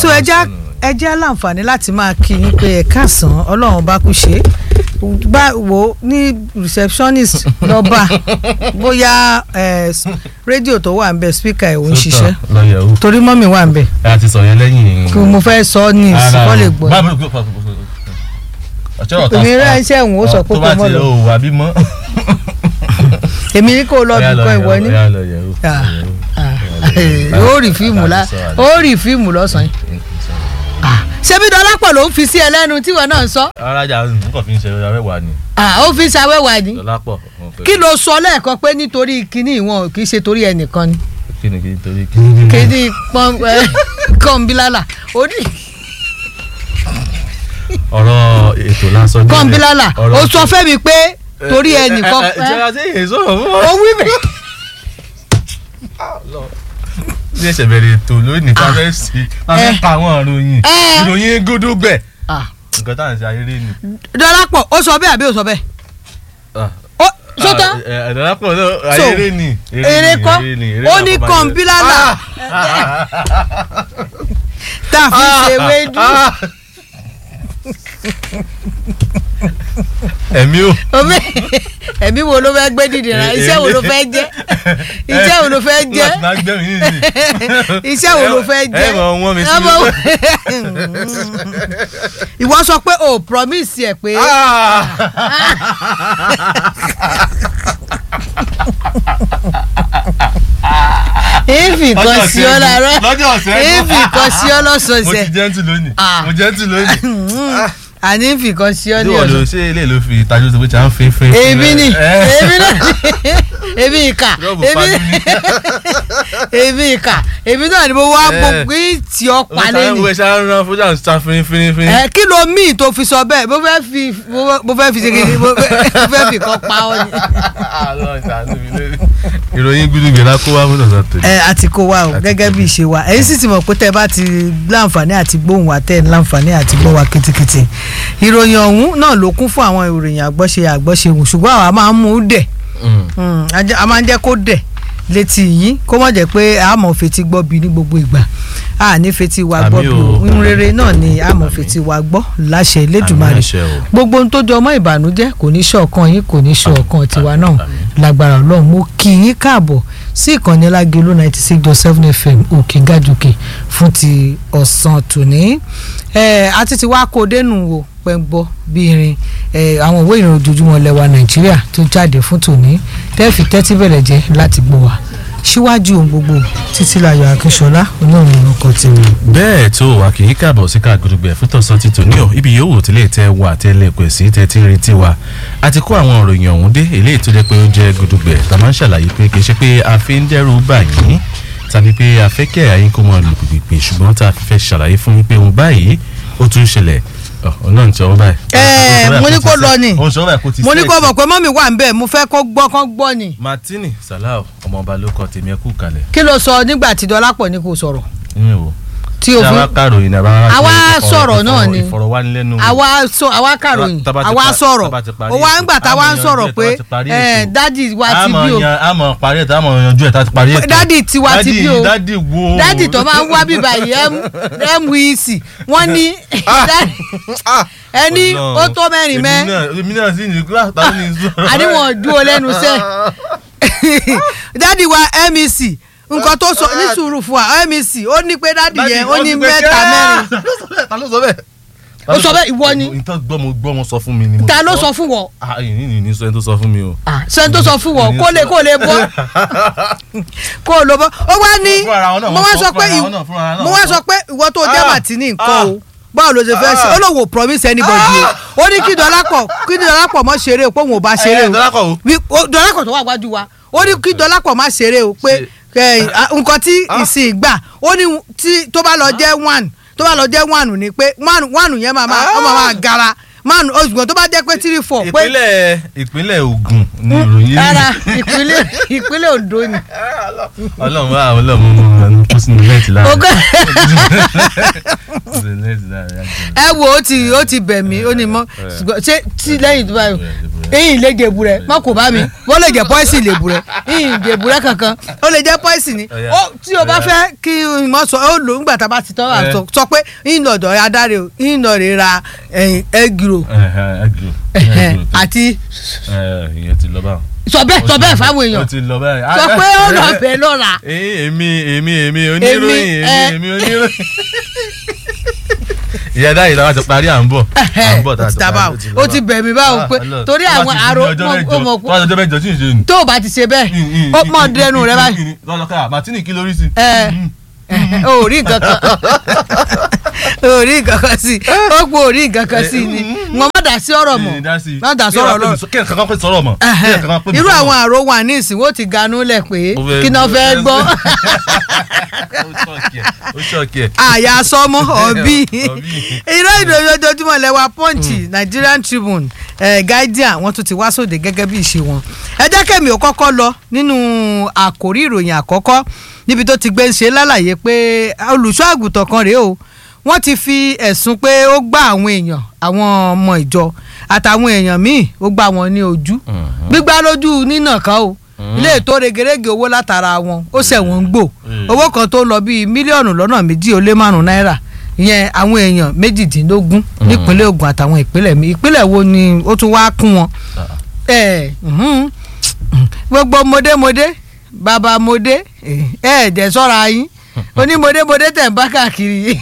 so ẹja ẹja láǹfààní láti máa kí yín pé ẹ káàsán ọlọ́run bá kú ṣe bá wo ní receptionist lọ́ba bóyá eh, rédíò tó wà ń bẹ speaker ẹ̀ ò ń ṣiṣẹ́ lọ́yẹ̀ o torí mọ́mì wà ń bẹ ẹ ti sọ yẹn lẹ́yìn. kí mo fẹ́ sọ ọ́ ní ìsìnkọ́ lè gbọ́ èmi rẹ̀ iṣẹ́ òun ó sọ pé tó kó bá mọ́ ti lọ o wà bí mọ́. èmi ní kó lọ bí kan ìwọ ní Ọ̀yá lọ́yẹ̀ o. Ah, ah, ó rí fíìmù lá ó rí fíìmù lọ́sàn-án ṣebí dọ́lápọ̀ ló ń fi sí ẹ lẹ́nu tíwọ náà ń sọ arájà nǹkan fi ń ṣe ọ̀yà mẹ́wàá ni Ah, ó fi ṣàwẹ́wà ni dọ́lápọ̀. kí ló sọ lẹ́ẹ̀kan pé nítorí kinní ìwọ̀n kì í ṣe torí ẹnìkan ni kí ni kí ni torí kí ni. kinní pọ́n kọ́ńbílálà ó ní ọ̀rọ̀ ètò lásán. nílẹ̀. kọ́ńbílálà Ọ̀rọ̀- ó sọ fẹ́mi pé torí Ẹ- ẹ- ẹnìkan ẹ- ẹ- jẹ́ àti èyí sọ̀rọ̀ fún ó ọ. wí mi ní ẹsẹ̀ bẹ̀rẹ̀ ètò lónìí ká fẹ́ sí ká fẹ́ ka àwọn ìròyìn Eh. ìròyìn gúdúgbẹ̀ Ah, nǹkan tá à ń ṣe ayéré ni. dọ́lápọ̀ ó sọ bẹ́ẹ̀ àbí ó sọ bẹ́ẹ̀ ó sọ́tọ́ ẹ̀dọ́lápọ̀ náà So, ayéré ni. èrè kọ́ ó ní kọ́ńbílálà tá a fi ṣe wéjú ẹ̀mí o. omi ẹ̀mí wo ló fẹ́ gbé dìde ra iṣẹ́ wo ló fẹ́ jẹ́ iṣẹ́ wo ló fẹ́ jẹ́ láti máa gbẹ́mí ní ìsìn. iṣẹ́ wo ló fẹ́ jẹ́ ẹ mọ̀ wọ́n mi sí Ọmọ wo- ìwọ sọ pé o promise ẹ pé ìfì kan sí ọ láàárọ̀ lọ́jọ́ ọ̀sẹ̀ ìfì kan sí ọ mo lọ́sọ̀ọ̀sẹ̀ ti jẹ́ntù lónìí Ah. mo jẹ́ntù lónìí. àní ìfì kan sí ọ ní níwọ̀n ló ọ̀sán. ṣe ilé ló fi ìtajú tó pé tí a ń fín fín. èmi ni Eh. èmi náà èmi ìkà Rọ́ọ̀bù èmi fájú ni. èmi ìkà èmi náà ni mo wá Eh. gbogbo tí ọ pa lẹ́nu. mo ṣe ń ran fújà ń sa fín fín fín. ẹ kí ló míì tó fi sọ bẹ́ẹ̀ mo fẹ́ fi mo fẹ́ fi ṣe kí ni mo fẹ́ mo fẹ́ fi kan pa ọ ni. Ọlọ́run ṣàánú mi lórí. ìròyìn gbúdúgbẹ̀ la kó wá mú lọ́sàn tó. ẹ àti kó wa o gẹ́gẹ́ bí ìṣe wa ẹ̀yin sì ti mọ̀ pé tẹ́ ẹ bá ti láǹfààní àti gbóhùn wa tẹ́ ẹ láǹfààní àti gbọ́ wa kitikiti ìròyìn ọ̀hún náà ló kún fún àwọn ìròyìn àgbọ́ṣe àgbọ́ṣe wù ṣùgbọ́n àwa máa ń mú un dẹ̀ Mm, a jẹ́- a máa ń jẹ́ kó dẹ̀ létí yín kó má jẹ́ pé a mọ̀ fetí gbọ́ bí ní gbogbo ìgbà a ní fetí wa gbọ́ Àmì bí o. ohun rere náà ni a mọ̀ fetí wa gbọ́ láṣẹ Elédùmarè Àmì àṣẹ o. gbogbo ohun tó jọ mọ́ ìbànújẹ́ kò ní ṣọ̀kan yín kò ní ṣọ̀kan tiwa náà àmì. lágbára Ọlọ́run mo kí yín káàbọ̀ sí ìkànnì Lágelú ninety six dot seven fm òkè gàjòkè fún ti ọ̀sán tòní ẹ àti ti wá kó dénú wo pẹ́ngbọ́ bí irin ẹ àwọn ìwé ìrìn ojoojúmọ́ lẹ́wà Nàìjíríà tó jáde fún tòní tẹ́ẹ̀fì tẹ́tí bẹ̀rẹ̀ jẹ́ láti gbọ́ wa síwájú ohun gbogbo Títílayọ̀ Akínṣọlá olóòrùn orúkọ tèmi. bẹ́ẹ̀ tó wà kì í káàbọ̀ sí káàgùdùgbẹ̀ fún tọ̀sán ti tòní ọ̀ ibi yòówù tí lè tẹ́ wà tẹ́lẹ̀ pẹ̀ sí tẹ́tí ń retí wa a ti kó àwọn òròyìn ọ̀hún dé eléyìí tó jẹ́ pé ó jẹ́ gùdùgbẹ̀ tá a máa ń ṣàlàyé pé kì í ṣe pé a fi ń dẹ́rù bà yín tàbí pé a fẹ́ kẹ́ àyín kó mọ lù pìpìpì ṣùgbọ́n tá a fi fẹ́ ṣàlàyé fún yín pé òun báyìí ó tún ṣẹlẹ̀ ọ̀ náà ń tẹ́ ọ báyìí. Ẹ, mo ní kó lọ ni. ó ń sọ báyìí kó ti mo ní kó sẹ́ẹ̀tì. mọ̀ pé mọ́mì wà ń bẹ̀ mo fẹ́ kó gbọ́ kó gbọ́ ni Martini Salau ọmọọba ló kọ tèmi ẹ kú kalẹ̀ kí ló sọ nígbà tí Dọlápọ̀ ní kò sọ̀rọ̀ nínú ìwò tí o tí a bá fi kàròyìn ní a bá Àwa sọ̀rọ̀ náà ni. ìfọ̀rọ̀wánilẹ́nuwò àwa sọ àwa kàròyìn Tá bá ti àwa pa- sọ̀rọ̀ tá bá ti parí ó wá ń ètò, gbà tá a wá ń àmọ̀ sọ̀rọ̀ yanjú pé ẹ̀ tá bá ti parí ẹ, ètò. dádì wa ti àmọ̀ bí o yan àmọ̀ parí ètò àmọ̀ yanjú ẹ̀ tá ti parí ètò. dádì tiwa ti bí o dádì wo. dádì tó máa ń wá bíbá yìí mwec wọ́n ní dádì- ẹni ó tó mẹ́rin mẹ́ èmi náà sì ní kíláàsì táwọn ní sọ̀rọ̀. àníwọ̀n dúró lẹ́nu sẹ́ dádì wa mec nǹkan tó sọ ní sùúrù fún wa mec ó ní pé dádì yẹn ó ní mẹ́ta mẹ́rin ta ló sọ bẹ́ẹ̀. Ó sọ bẹ́ẹ̀, ìwọ ni. ìtàn gbọ́mọ gbọ́mọ sọ fún mi ni mo ta ló sọ fún wọ ah ìní ní ní sọ ẹni tó sọ fún mi o. sẹ́ni tó sọ fún wọ kó lè kó lè bọ́ kó lè bọ́ ó wá ní Fúnra ara wọn náà, mo wá wọ́n sọ sọ pé fúnra ìw- wọn náà, fúnra ara náà mo wọ́n wá sọ. sọ pé ìwọ tó jẹ́ Ah, màtínì nǹkan ah, o báwo ló ṣe fẹ́ ṣe ah. ó lóun ò promise anybody o ó ní kí dọ́lápọ̀ kí dọ́lápọ̀ mọ́ ṣeré o pé òun ò bá ṣeré Ẹ, o Dọ́lápọ̀ o. Wí- ó- dọ́lápọ̀ tó wà wájú wa ó ní kí dọ́lápọ̀ má ṣeré o pé ẹ, à, nǹkan tí ìsìn gbà ó ní tí tó bá lọ jẹ́ one tó bá lọ jẹ́ one ni pé one one yẹn máa máa ó máa máa gara one ṣùgbọ́n tó bá jẹ́ pé three four pé ìpínlẹ̀ ìpínlẹ̀ Ògùn ni ìròyìn rárá ìpínlẹ̀ ìpínlẹ̀ Ondo ni. ọlọ́run wà ọlọ́run mú un kó sínú nẹ́ẹ̀tì láàrin Ogún- sínú nẹ́ẹ̀tì láàrin ẹ wo ó ti ó ti bẹ̀ mí ó ní mọ́ ṣùgbọ́n ṣé tí lẹ́yìn tó báyìí ìyìn lè jèbù rẹ mọ kò bá mi wọ́n lè jẹ́ pọ́ìsì lè bù rẹ ìyìn jèbù rẹ kankan ó lè jẹ́ pọ́ìsì ni Ọ̀yá. Ó, tí o bá Ọ̀yá. fẹ́ kí n mọ̀ sọ ó lò nígbà tá a bá ti tọ́ Ẹ. àtọ̀ sọ pé ìyìn lọ́dọ̀ adáre o ìyìn lọ́ rè ra ẹgìrò àti ìyẹn ti lọ báwọn. sọ bẹ́ẹ̀ sọ bẹ́ẹ̀ fáwọn èèyàn ó ti lọ báyìí. sọ pé ó lọ bẹ́ẹ̀ lọ́ra Eh, èmi èmi èmi oníròyìn ẹ. èmi èmi oníròyìn. ìyá dáhìí làwọn ti parí à ń bọ̀ à ń bọ̀ tá a ti Tàbá parí o, ó ti lọ ó ti báwọn. bẹ̀ mí báwo Ah, pé Ọlọ́run. torí Tó bá àwọn ti di àrò ọjọ́ mọ̀- mẹ́jọ, ó mọ̀ tó bá ti ọjọ́ mẹ́jọ tí ì ṣe nù. tó o bá ti ṣe bẹ́ẹ̀ ó mọ̀ dẹnu rẹ báyìí lọ́lọ́kà martini kí lórí sí. ẹ ẹ, o ò rí nǹkan kan o ò rí nǹkan kan sí ó pọ̀ ò rí nǹkan kan sí ni wọn má dà sí ọ̀rọ̀ mọ̀ má dà sọ̀rọ̀ lọ́rọ̀ kí ẹ̀ kankan pé sọ̀rọ̀ mọ̀. kí ẹ̀ kankan pé mi irú sọ̀rọ̀ àwọn mọ̀. àrò wà ní ìsìn wọ́n ti ganú lẹ̀ pé Ó fẹ́ kí náà fẹ́ gbọ́ Ó ṣọ́ọ̀kì ẹ̀, ó ṣọ́ọ̀kì ẹ̀. àyà sọmọ ọbí Ọ̀bí. irọ́ ìròyìn ojoojúmọ́ lẹ́wà punch Nigerian Tribune eh, Guardian wọ́n tún ti wá sóde gẹ́gẹ́ bí ìṣe wọn ẹ jẹ́ kẹ́mi ò kọ́kọ́ lọ nínú àkórí ìròyìn àkọ́kọ́ níbi tó ti gbé ń ṣe lálàyé pé olùṣọ́ àgùntàn kan rèé o wọ́n ti fi ẹ̀sùn pé ó gbá àwọn èèyàn àwọn ọmọ ìjọ àtàwọn èèyàn míì ó gbá wọn ní ojú Mhm. gbígbá lójú nínà kan o ilé ètò regerege owó látara wọn ó ṣẹ̀wọ̀n ń gbò Mm. owó kan tó lọ bíi mílíọ̀nù lọ́nà méjì ó lé márùn-ún náírà ìyẹn àwọn èèyàn méjìdínlógún nípínlẹ̀ Ògùn àtàwọn ìpínlẹ̀ mi ìpínlẹ̀ wo ni ó tún wá kún wọn. ẹ mhm. gbogbo mọdémọdé bàbá mọdé ẹ ẹ jẹ́ ṣọ́ra yín onímọdémọdé tẹ̀ ń bá káàkiri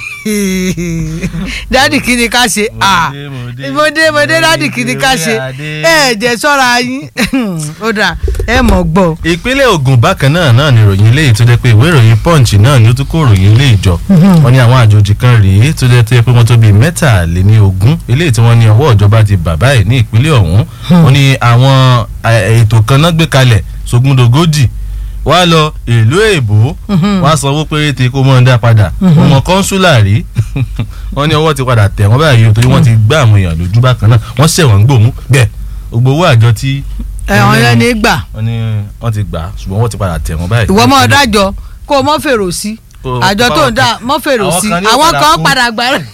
dádì kí ni ká ṣe ah Mọdé, mọdé mọdé dádì kí ni ká ṣe ẹ jẹ́ ṣọ́ra yín ó dà ẹ mọ̀ gbọ́. ìpínlẹ̀ Ògùn bákan náà náà ni ìròyìn eléyìí tó jẹ́ pé ìwé ìròyìn Punch náà ni ó tún kó ìròyìn ilé ìjọ wọ́n ní àwọn àjòjì kan rèé tó jẹ́ tó yẹ pé wọ́n tó bíi mẹ́tàléní ogún eléyìí tí wọ́n ní ọwọ́ ìjọba ti bà báyìí ní ìpínlẹ̀ ọ̀hún wọ́n ní àwọn eh, ètò kan náà gbé kalẹ̀ sógúndogójì wá lọ ìlú èbó wá sanwó péréte kó mọ́ ń dá padà ọmọ kọ́ńsúlà rí wọ́n ní ọwọ́ ti padà tẹ̀ wọ́n báyìí o torí wọ́n ti gbá àwọn èèyàn lójú bákan náà wọ́n ṣẹ̀wọ̀n gbòmú bẹ́ẹ̀ gbogbo owó àjọ tí ẹ̀wọ̀n yẹn ní gbà wọ́n ní wọ́n ti gbà ṣùgbọ́n wọ́n ti padà tẹ̀ wọ́n báyìí. ìwọ mọ dájọ kó o mọ fèrò sí Kó- àjọ kó tó báwọn ń dá kan- mọ fèrò àwọn sí kan ní ó àwọn padà kan kú. padà gbà rẹ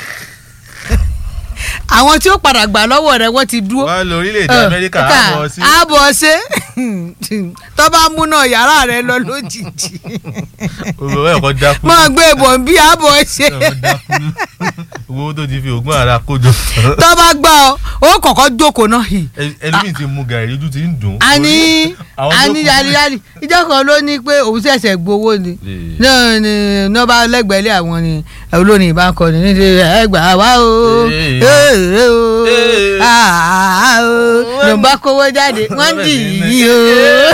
àwọn tí ó padà gbà lọ́wọ́ rẹ wọ́n ti dúró wọ́n lọ orílẹ̀-èdè Amẹ́ríkà á bọ̀ sí. àbọ̀ ṣe tó bá múná yàrá rẹ lọ lójijì owó ẹ̀ kọ́ dákú. mọ gbé ìbọn bí àbọ̀ ṣe ẹ̀ kọ́ dákú. owó tó ti fi ògùn ara kójọ. tó bá gbà ọ ó kọ́kọ́ jókòó náà hì Ẹ- ẹlòmíì ti mu gàrí ojú ti ń dùn. àní Àwọn tó àní kù- yàrá ìjọ kan ló ní pé òun ṣẹ̀ṣẹ̀ gbowó ni Ee. náà ni nọ́ba lẹ́gbẹ̀ẹ́lẹ́ àwọn ni olórin ìbá ń kọ ní níbi ẹgbà wá o Ee. ee o Ee. aa o ló ń bá kówó jáde wọ́n ń dì yí o.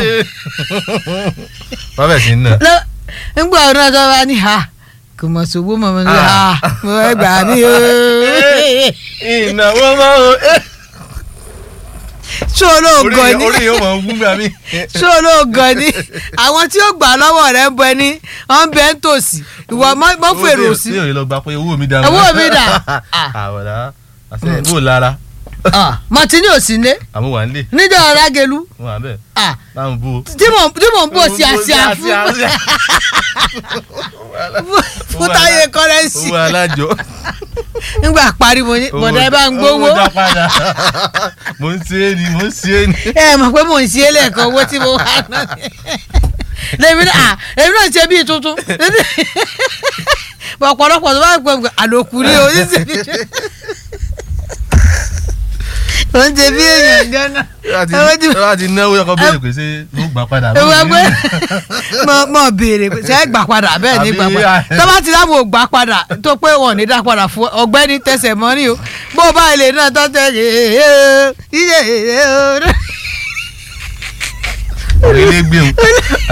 wọ́n bẹ̀ sí náà. Lọ- ńgbà ọ̀nà tó bá ní ha kò mọ̀ sówó mọ̀ mọ̀ ní ha mo ẹgbà mi o. ìnáwó máa ń. ṣó olóògùn orí ni orí yóò máa ń gún gbà mí. ṣó olóògùn ni àwọn tí ó gbà lọ́wọ́ rẹ̀ ń bẹ ní wọ́n ń bẹ ń tòsí ìwọ mọ́ fèrò sí. tí yóò lọ gba pé owó mi dá. Owó mi dà. àwọ̀dá àṣẹ bó lára mọ̀tínì ò sí ní àmúwà ńlẹ̀ níjọ́ ọ̀rágẹ́lú wọ́n àbẹ̀ ah, báwọn bú o. tí mò tí mò ń bò sí àṣà fún fún táyé kọ́rẹ́nsì owó alájọ. nígbà parí mo ní bọ̀dá ẹ bá ń gbowó owó dá padà mo ń ṣe é ni mo ń ṣe é ni. ẹ mọ̀ pé mò ń ṣe é lẹ́ẹ̀kan owó tí mo wà náà lèmi náà èmi náà ṣe bíi tuntun ọ̀pọ̀lọpọ̀ tó bá gbọ̀ àlòkù ní oníṣèlú ó ń ṣe bí èèyàn gánà Owó tí- wọ́n ti náwó yọkọ bẹ́ẹ̀ pé ṣé ló gbà padà. ewu ẹgbẹ́ mọ mọ béèrè pé ṣe é gbà padà bẹ́ẹ̀ ní gbà padà Àbí- tó bá ti dáàbò gbà padà tó pé wọn ò ní dá padà fún ọgbẹ́ni tẹsẹ̀ mọ́rí o bó o bá ilé náà tó tẹ̀ iye orílẹ̀ gbé mu.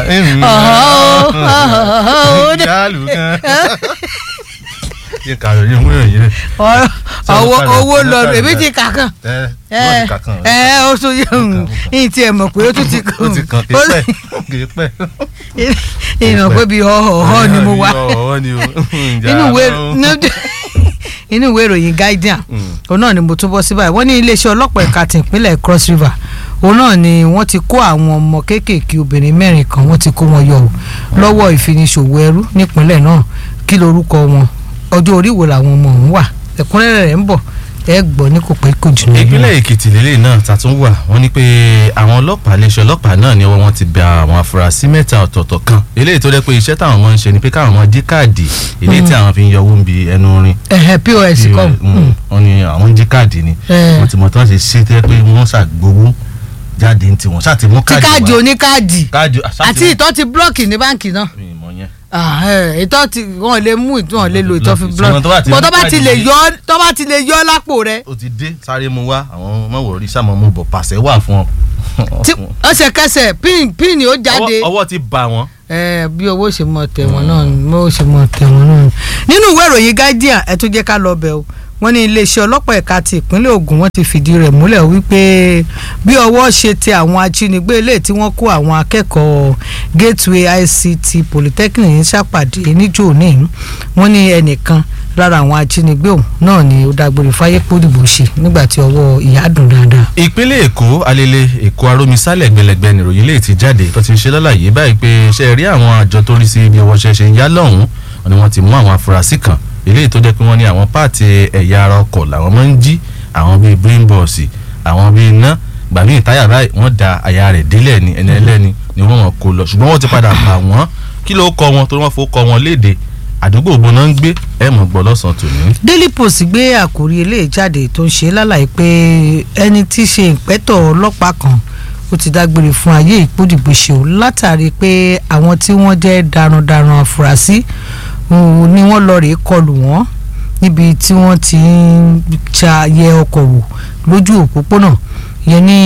Ọ̀họ́. jáàlù kan. yẹ kàrọ̀ yẹ múlò yìí rẹ̀. owó padà, owó sọ lọ padà èmi bẹ́ẹ̀. ti kà kàn ẹ ẹ wọ́n ti kà kàn. ẹ ó tún yẹ kàn. yìí tí ẹ mọ̀ pé ó tún ti ó ti kàn kì í pẹ́ kì í pẹ́. ìmọ̀ pé bíi ọ̀họ̀ ni mo wà ọ̀họ́ ni o. inú ìwé inú ìwé ìròyìn Guardian òun náà ni mo tún bọ́ sí báyìí wọ́n ní iléeṣẹ́ ọlọ́pàá ẹ̀ka ti ìpínlẹ̀ Cross River òun náà ni wọ́n ti kó àwọn ọmọ kéékèèké obìnrin mẹ́rin kan wọ́n ti kó wọn yọ ò lọ́wọ́ ìfiniṣòwò ẹrú nípínlẹ̀ náà kí lorúkọ wọn ọjọ́ orí wo làwọn ọmọ ọ̀hún wà ẹ̀kúnrẹ́rẹ́ rẹ̀ ń bọ̀ ẹ gbọ́ ní kò pẹ́ kò jìnnà. ìpínlẹ̀ èkìtì lélẹ̀ náà tàtún wà wọ́n ní pé àwọn ọlọ́pàá iléeṣẹ́ ọlọ́pàá náà ní ọwọ́ wọn ti bẹ àwọn afurasí mẹ́ta ọ̀tọ̀ọ̀tọ̀ kan eléyìí tó jẹ́ pé iṣẹ́ táwọn ọmọ ń ṣe ni pé káwọn ọmọ dí káàdì eléyìí tí àwọn fi ń yọ owó ń bi ẹnu rin ẹ̀hẹ̀ pos kọ́ wọ́n ní àwọn ń dí káàdì ni Eh. wọ́n ti mọ̀ tán ṣe ṣe tẹ́ pé wọ́n ṣàgbowó jáde ní tiwọn ṣáà ti mú tí káàdì káàdì wá. oníkáàdì káàdì àṣà ti àti mú- ìtọ́ ti blọ́ọ̀kì ní báǹkì náà mi ì mọ̀ yẹn. Ah, eh, ìtọ́ ti wọ́n lè mú ìtọ́ wọn lè lo ìtọ́ fi Ṣùgbọ́n tó bá blọ́ọ̀kì ti bọ́ mú tó bá ti káàdì lè yìí- yọ tó bá ti lè yọ lápò rẹ ó ti dé sáré mu wá àwọn mọ̀wòrí sàmọ́ mu bọ̀ pàṣẹ wà fún ọ. tí ọ̀sẹ̀kẹsẹ̀ pin pin ó jáde. Ọwọ́- ọwọ́ ti bà wọ́n. ẹ bí owó ṣe mọ tẹ̀wọ̀n náà ni bó ṣe mọ tẹ̀wọ̀n náà ni. nínú ìwé ìròyìn guardian ẹ tún jẹ́ ká lọ bẹ̀ o wọ́n ní iléeṣẹ́ ọlọ́pàá ẹ̀ka ti ìpínlẹ̀ Ògùn wọ́n ti fìdí rẹ̀ múlẹ̀ wípé bí ọwọ́ ṣe tẹ àwọn ajínigbé eléyìí tí wọ́n kó àwọn akẹ́kọ̀ọ́ Gateway ICT Polytechnic ní sàpàdé níjó ní wọ́n ní ẹnìkan lára àwọn ajínigbé ọ̀hún náà ni ó dágbére fáyé pódìbò ṣe nígbà tí ọwọ́ ìyá dùn dáadáa. ìpínlẹ̀ èkó alele èkó arómisálẹ̀ gbẹlẹgbẹ nìròyìn lè ti jáde tó ti ń ṣe lálàyé báyìí pé ṣe rí àwọn àjọ tó rí sí ibi ọwọ́ ṣẹṣẹ ń yá lọ́hùn-ún wọn ni wọ́n ti mú àwọn afurasí kan eléyìí tó jẹ́ pé wọ́n ní àwọn páàtì ẹ̀yà ara ọkọ̀ làwọn máa ń jí àwọn bíi brain box àwọn bíi iná gbàmí ìtáyà báyìí wọ́n da àyà rẹ̀ délẹ̀ ní ẹni ẹlẹ́ni ni wọ́n wọn kó lọ ṣùgbọ́n wọ́n ti padà pa wọ́n kí ló kọ wọn tó wọ́n fò kọ wọn léde àdúgbò ògbóná ń gbé ẹ̀ mọ̀ gbọ́ lọ́sàn-án tòní. Daily Post gbé àkórí eléyìí jáde tó ń ṣe lálàyé pé ẹni tí í ṣe ìpẹ́tọ̀ ọlọ́pàá kan ó ti dágbére fún ayé ìpódìgbòṣe o látàrí pé àwọn tí wọ́n jẹ́ darandaran àfúrásì òun ni wọ́n lọ rèé kọlù wọ́n níbi tí wọ́n ti ń ṣàyẹ ọkọ̀ wò lójú òpópónà yẹn ní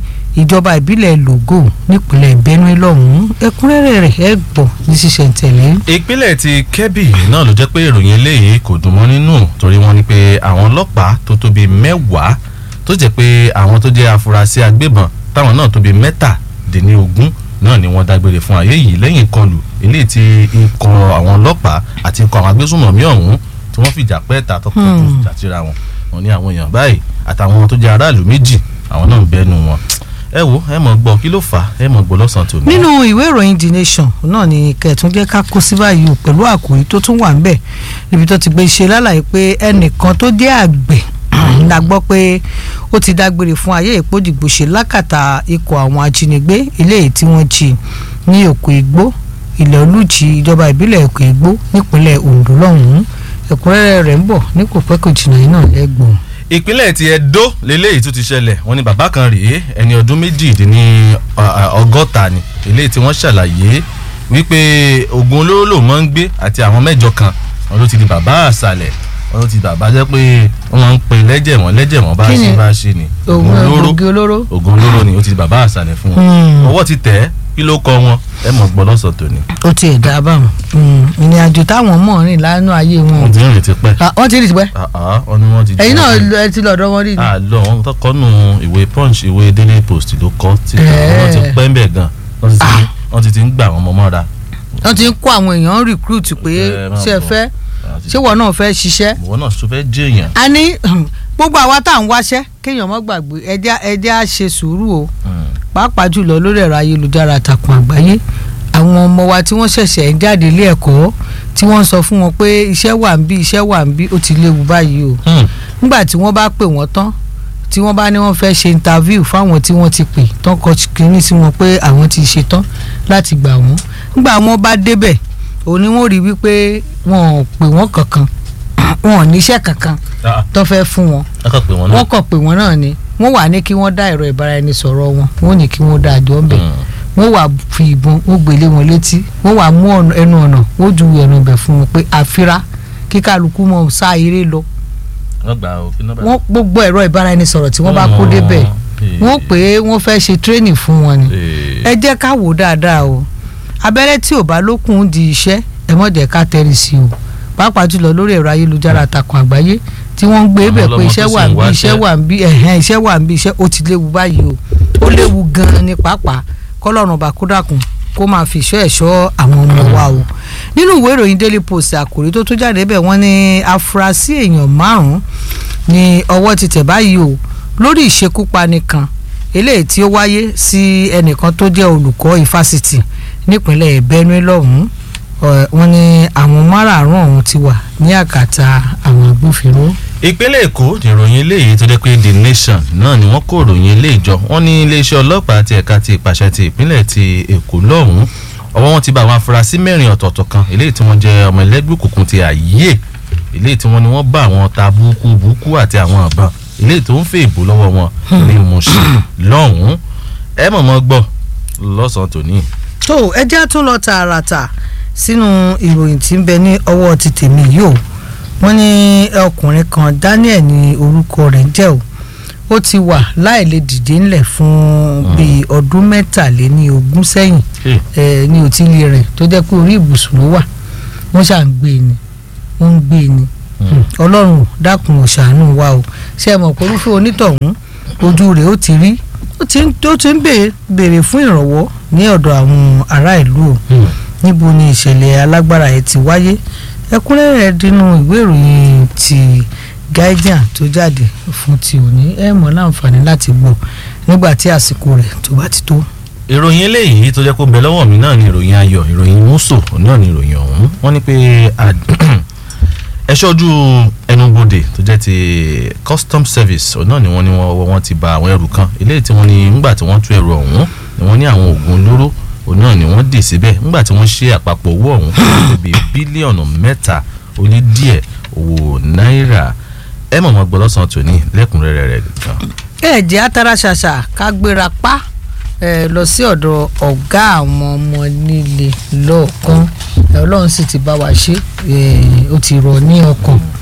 ìjọba ìbílẹ̀ Lògò nípínlẹ̀ Benue lọ́hùn-ún ẹ̀kúnrẹ́rẹ́ rẹ̀ ẹ̀ gbọ́ ní ṣísẹ̀ntẹ̀lé. ìpínlẹ̀ ti kẹ́bì náà ló jẹ́ pé ìròyìn eléyìí kò dùn mọ́ nínú torí wọ́n ní pé àwọn ọlọ́pàá tó tó bíi mẹ́wàá tó jẹ́ pé àwọn tó jẹ́ afurasí agbébọn táwọn náà tó bíi mẹ́tàdínlógún náà ni wọ́n dágbére fún ayé yìí lẹ́yìn ìkọlù eléyìí tí ikọ̀ àwọn ọlọ́pàá àti ikọ̀ àwọn agbésùnmọ̀mí ọ̀hún tí wọ́n fìjà pẹ́ẹ́ta tó kọjú Hmm. ìjà síra wọn wọ́n ní àwọn èèyàn báyìí àtàwọn tó jẹ́ aráàlú méjì àwọn náà ń bẹnu wọn ẹ wo ẹ mọ̀ gbọ́ kí ló fà á ẹ mọ̀ gbọ́ lọ́sàn-án tòní. nínú ìwé ìròyìn the nation náà ni kẹtùn jẹ́ ká kó sí báyìí o pẹ̀lú àkòrí tó tún wà ńbẹ̀ níbi tó ti gbé ṣe lálàyé pé ẹnìkan tó jẹ́ àgbẹ̀ la gbọ́ pé ó ti dágbére fún ayé ìpódìgbòṣe lákàtà ikọ̀ àwọn ajínigbé eléyìí tí wọ́n jí ní òkú igbó ilẹ̀ olùjì ìjọba ìbílẹ̀ òkú igbó nípínlẹ̀ Ondo lọ́hùn-ún ẹ̀kúnrẹ́rẹ́ rẹ̀ ń bọ̀ ní kò pẹ́ kò jìnnà yìí náà lẹ́gbọ̀n. ìpínlẹ̀ ti Ẹdó lélẹ́yìí tún ti ṣẹlẹ̀ wọ́n ní bàbá kan rèé ẹni ọdún méjìdínní ọgọ́ta ni eléyìí tí wọ́n ṣàlàyé wípé oògùn olóró lòun máa ń gbé àti àwọn mẹ́jọ kan wọn ló ti di bàbá àṣàlẹ̀ wọn ló ti bàbá jẹ́ pé wọ́n máa ń pe lẹ́jẹ̀ wọ́n lẹ́jẹ̀ wọ́n bá Kí ni? ṣe bá ṣe ni ògùn ògùn olóró. oògùn olóró ni ó ti di bàbá àṣàlẹ̀ fún wọn Hmm. ọwọ́ ti tẹ̀ ẹ́ kí ló kọ wọn ẹ mọ̀ gbọ́ lọ́sọ̀ tòní ó ti ẹ̀dá báwọn ìrìn àjò táwọn mọ̀ rìn lánàá ayé wọn wọ́n ti ń retí pẹ́ Ah, wọ́n ti rí tipẹ́ àá wọ́n ní wọ́n ti ẹ̀yin náà jẹ́- lọ- ẹ ti lọ́dọ̀ wọn rí ni. àlọ wọn tó kọ nù ìwé punch ìwé daily post ló kọ tí àwọn ti pẹ́ ń bẹ̀ gan wọ́n ti ti- wọ́n ti ti ń gbà wọ́n mọ́ mọ́ra. wọ́n ti ń kó àwọn èèyàn recruit pé Ẹ máa ṣe ẹ bọ̀. fẹ́ ṣé wọn náà fẹ́ ṣiṣẹ́. ìwọ náà tó fẹ́ jẹ́ èèyàn. a ní gbogbo àwa tá à ń wáṣẹ́ kéèyàn má gbàgbé ẹjẹ́ ẹjẹ́ á ṣe sùúrù o pàápàá jùlọ lórí ẹ̀rọ ayélujára àtàkùn àgbáyé àwọn ọmọ wa tí wọ́n ṣẹ̀ṣẹ̀ ń jáde ilé ẹ̀kọ́ tí wọ́n ń sọ fún wọn pé iṣẹ́ wà ń bí iṣẹ́ wà ń bí ó ti léwu báyìí o nígbà tí wọ́n bá pè wọ́n tán tí wọ́n bá ní wọ́n fẹ́ ṣe interview fáwọn tí wọ́n ti pè tán kọ kínní sí wọn pé àwọn ti ṣe tán láti gbà wọ́n nígbà wọ́n bá débẹ̀ òní wọ́n rí wípé wọn ò pè wọ́n kankan wọn ò níṣẹ́ kankan tó fẹ́ fún wọn ẹ kàn pé wọn náà. wọ́n kàn pé wọ́n náà ni wọ́n wà ní kí wọ́n dá ẹ̀rọ ìbáraẹnisọ̀rọ̀ wọn wọ́n ní kí wọ́n dá àjọ ńbẹ̀ wọ́n wà fi ìbọn wọ́n gbélé wọn létí wọ́n wà mú ọ̀nà- ẹnu ọ̀nà wọ́n ju ẹnu ibẹ̀ fún wọn pé àfira kí kálukú mọ̀ sá eré lọ wọ́n gbà ó kí nọ́mbà. wọ́n gbogbo ẹ̀rọ ìbáraẹnisọ̀rọ̀ tí wọ́n bá kó débẹ̀ wọ́n pè é wọ́n fẹ́ ṣe training fún wọn ni ẹ jẹ́ ká wò ó dáadáa o abẹ́rẹ́ tí ò bá lókun di iṣẹ́ ẹ mọ̀ jẹ́ ká tẹ́rì sí o pàápàá jùlọ lórí ẹ̀rọ ayélujára àtàkùn àgbáyé tí wọ́n ń gbé Àwọn bẹ̀ pé ọlọ́mọ iṣẹ́ tó wà sì ń ń bí iṣẹ́ wáṣẹ́. wà ń bí ẹ̀hẹ́n iṣẹ́ wà ń bí iṣẹ́ ó ti léwu báyìí o ó léwu gan-an ni pàápàá kọ́lọ́run ọba kó dákun kó máa fi ìṣọ́ ẹ̀ṣọ́ àwọn ọmọ wa o nínú ìwé ìròyìn daily post àkòrí tó tó jáde bẹ̀ wọ́n ní afurasí èèyàn márùn-ún ni ọwọ́ ti tẹ̀ báyìí o lórí ìṣekúpani kan eléyìí tí ó wáyé sí ẹnìkan tó jẹ́ olùkọ́ ìfásitì nípínlẹ̀ Benue lọ́hùn-ún Ọ̀, wọ́n ní àwọn márààrún ọ̀hún ti wà ní àkàtà àwọn agbófinró. ìpínlẹ̀ èkó ìròyìn eléyìí tó jẹ́ pé the nation náà ni wọ́n kó ìròyìn eléyìí jọ wọ́n ní iléeṣẹ́ ọlọ́pàá ti ẹ̀ka ti ìpàṣẹ ti ìpínlẹ̀ ti èkó lọ́hùn-ún ọwọ́ wọn ti bá àwọn afurasí mẹ́rin ọ̀tọ̀ọ̀tọ̀ kan eléyìí tí wọ́n jẹ́ ọmọ ẹlẹ́gbẹ́ òkùnkùn ti àyè eléyìí tí wọ́n ní wọ́n bá àwọn ta búkú búkú àti àwọn àbọ̀n eléyìí tó ń fẹ́ ìbò lọ́wọ́ wọn ní Mùṣín lọ́hùn-ún ẹ mọ̀mọ́ gbọ́ lọ́sàn-án tòní. tó ẹjẹ́ tún lọ tààràtà sínú ìròyìn tí ń bẹ ní ọwọ́ ti tèmi yìí o wọ́n ní ọkùnrin kan Daniel ní orúkọ rẹ̀ jẹ́ o ó ti wà láì lè dìde ńlẹ̀ fún bíi ọdún mẹ́tàléní ogún sẹ́yìn ẹ ní òtílé rẹ̀ tó jẹ́ pé orí ibùsùn ló wà wọ́n ṣà ń gbé ni wọ́n ń gbé ni ọlọ́run dákun ò ṣàánú wa o ṣé ẹ mọ̀ pé orúfẹ́ onítọ̀hún ojú rẹ̀ ó ti rí ó ti ń ó ti ń béèrè fún ìrànwọ́ ní ọ̀dọ̀ àwọn ará ìlú o níbo ni ìṣẹ̀lẹ̀ alágbára yẹn ti wáyé ẹ̀kúnrẹ́rẹ́ dínú ìwé ìròyìn ti Guardian tó jáde fún ti òní ẹ mọ̀ láǹfààní láti gbọ́ nígbà tí àsìkò rẹ̀ tó bá ti tó. ìròyìn eléyìí tó jẹ́ kó bẹ lọ́wọ́ mi náà ni ìròyìn ayọ̀ ìròyìn mùsò náà ni ìròyìn ọ̀hún wọ́n ní pé ẹ̀ṣọ́ ojú ẹnubodè tó jẹ́ ti custom service náà ni wọ́n ní wọ́n ti ba àwọn ẹrù kan eléyìí tí wọ́n ní nígbà tí wọ́n tú ẹrù ọ̀hún ni wọ́n ní àwọn oògùn olóró òun náà ni wọ́n dì síbẹ̀ nígbà tí wọ́n ṣe àpapọ̀ owó ọ̀hún tó bí bílíọ̀nù mẹ́ta ó lé díẹ̀ owó náírà ẹ mọ̀ mọ́ gbọ́ lọ́sàn-án tòní lẹ́kùnrẹ́rẹ́ rẹ̀ gan. ẹ jẹ́ atara ṣàṣà ká gbéra pa ẹ lọ sí ọ̀dọ̀ ọ̀gá àwọn ọmọ nílé lọ́ọ̀kan ọlọ́run sì ti bá wa ṣe ó ti rọ̀ ní ọkàn